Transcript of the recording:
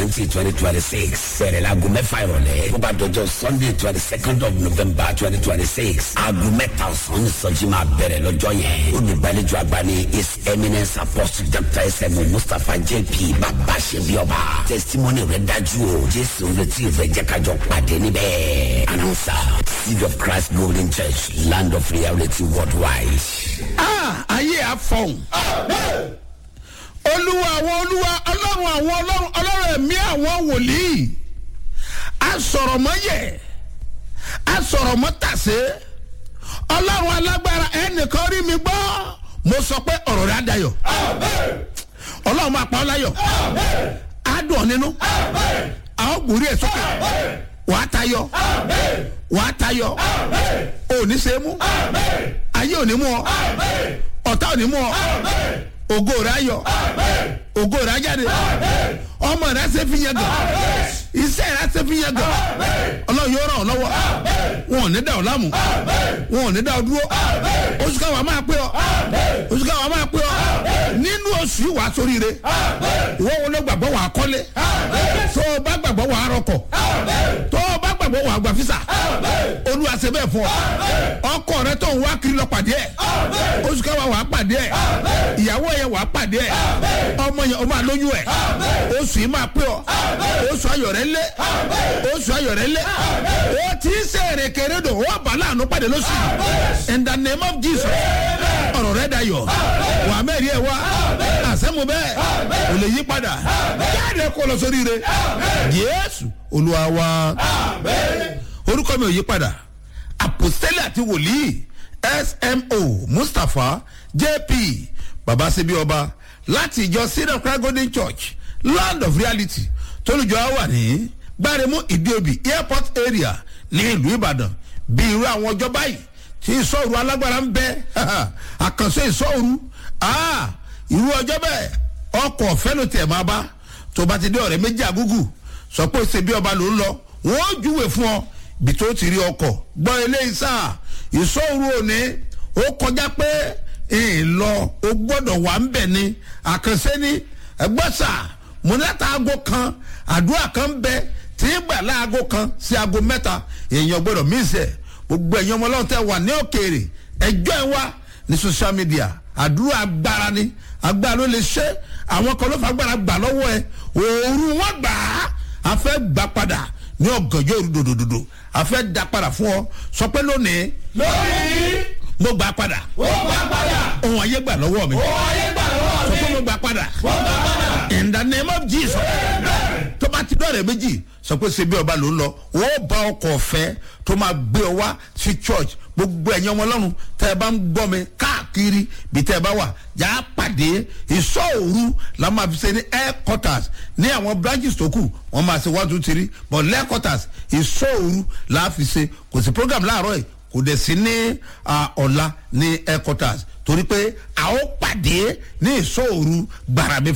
twenty twenty twenty six bẹ̀rẹ̀ láago mẹ́fà ìrọ̀lẹ́ bó bá dọjọ́ sunday twenty second of november twenty twenty six aago mẹ́ta ọ̀sán ní sọ́jí máa bẹ̀rẹ̀ lọ́jọ́ yẹn olùgbàlejò àgbà ní his eminence apostle dr sm mustapha jp bàbá ṣebí ọba testimony rẹ̀ dájú o jésù retí ìfẹ́ jẹ́kájọ pàdé níbẹ̀ announcer seed of christ golden church land of reality worldwide. Ah, ayé àfọ̀hún. olúwa àwọn olúwa ọlọ́run àwọn ọlọ́run ọlọ́run ẹ̀mí àwọn wòlíì. asọ̀rọ̀mọ́yẹ̀ asọ̀rọ̀mọ́tàsé ọlọ́run alágbára ẹnìkan rí mi gbọ́ mo sọ pé ọ̀rọ̀ rẹ̀ á dayọ̀ ọlọ́run máa pa ọ́ láyọ̀ á dùn ọ́ nínú a ó gbòórí ẹ̀ sókè wàá tayọ wàá tayọ òní ṣe é mú ayé òní mú ọ ọ̀tá òní mú ọ ògo rẹ̀ ayọ̀ ògo rẹ̀ ajáde ọmọ rẹ̀ ṣe fi yẹn gàn iṣẹ́ rẹ̀ ṣe fi yẹn gàn ọlọ́run yóò ràn ọ́ lọ́wọ́ wọn ò ní dá ọ láàmú wọn ò ní dá ọ dúró oṣù káwa máa pé ọ oṣù káwa máa pé ọ nínú oṣù yìí wàá sóríire ìwọ wo ló gbàgbọ́ wàá kọ́lé tó o bá gbàgbọ́ wàá rọkọ̀ tó o bá gbàgbọ́ wàá gba fisa olúwa ṣe bẹ́ẹ̀ fún ọ ọkọ rẹ tó ń wá kiri lọ pàdé ẹ oṣù káwa wàá pàdé ẹ ìyàwó yẹn wàá pàdé ẹ ọmọ yẹn o máa lóyún ẹ oṣù yìí máa pé ọ oṣù ayọ̀ rẹ lé oṣù ayọ̀ rẹ lé o ti ń ṣe èrèkèrè dò o bá láàánú pàdé lóṣù in the name of jesus ọ̀rọ̀ rẹ dayọ̀ wà á mẹ́rin ẹ̀ wá àṣẹ́mu bẹ́ẹ̀ ò lè yí padà jáde kó lọ sórí rẹ yéésù olúwa wa orúkọ mi ò yí padà àpòsílẹ̀ àti wòlíì smo mustapha jp babasebi ọba láti ìjọ sinai cry golden church land of reality tólùjọ wà ní gbáremú ìdíobì airport area ní ìlú ìbàdàn bí irú àwọn ọjọ́ báyìí tí ìsọ̀rù alágbára ń bẹ àkànṣe ìsọ̀rù irú ọjọ́ bẹ́ẹ̀ ọkọ̀ ọ̀fẹ́ ló tiẹ̀ máa bá tó bá ti dé ọ̀rẹ́ méjì àgúgù sọ pé ṣe bí ọba ló ń lọ wọ́n júwe fún ọ bí tó ti rí ọkọ̀ gbọ́ eléyìí sáà ìsọ̀rù òní ó kọjá pé ìlọ o gbọ́dọ̀ wà ń bẹ̀ ni àkànṣe ni ẹgbọ́sà múnátà aago kan àdúrà kan ń bẹ tí ń gbà láago kan sí aago mẹ́ta èèyàn gbọ́dọ̀ mísẹ̀ gbogbo ẹ̀yin ọmọ ọlọ́run tẹ́ wà ní òkèèrè ẹjọ́ ẹ wá ní social media àdúrà agbára ni agbára ló lè ṣe àwọn kan ló fà agbára gbà lọ́wọ́ ẹ òòrùn wọn gbà á a fẹ́ gbà padà ní ọ̀gànjọ́ òru dòdòdòdò a fẹ́ da padà fún ọ sọ pé lónìí lónìí mo gbà padà ó gbà padà ohun ayé gbà lọ́wọ́ mi ó ayé gbà lọ́wọ́ sọ mi pé mo gbà padà ó gbà padà in the name of jesus tó bá ti dọ̀rẹ̀ méjì sọ pé ṣe bí ọba ló ń lọ wọ́n bá ọkọ̀ ọ̀fẹ́ tó máa gbé ọ wá sí church gbogbo ẹ̀yin ọmọ ọlọ́run tẹ́ ẹ bá ń gbọ́ mi káàkiri bí tẹ́ ẹ bá wà yà á pàdé ìsọ òru la máa fi ṣe ní headquarters ní àwọn branches tó kù wọ́n máa ṣe one two three but headquarters ìsọ òru la fi ṣe kò sí program láàárọ̀ yìí kò dẹ̀ sí ní ah, ọ̀la ní headquarters torí pé a ó pàdé ní ìsọ òru gbàràmì